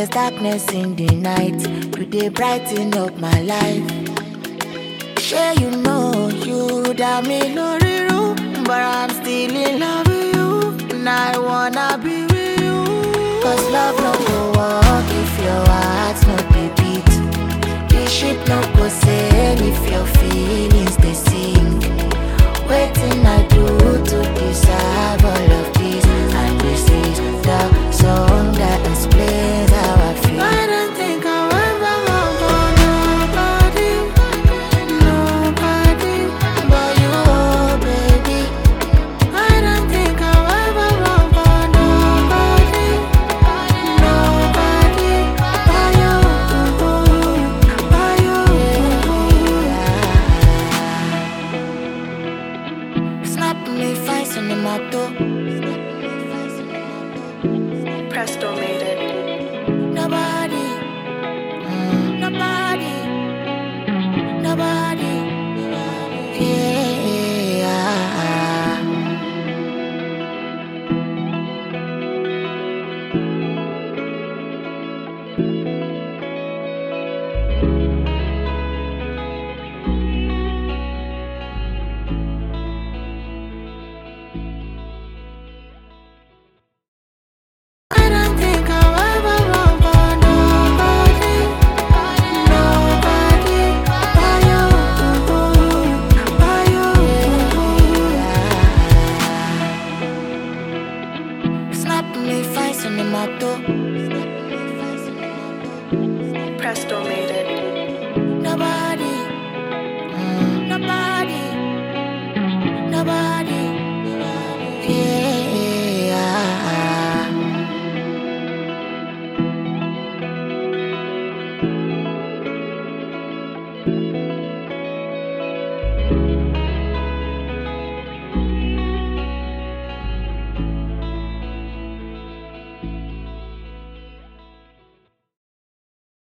darkness in the night. You dey brighten up my life. Sure you know you got me loriru, but I'm still in love with you. And I wanna be with you. Cause love no go walk if your heart no dey beat. The ship no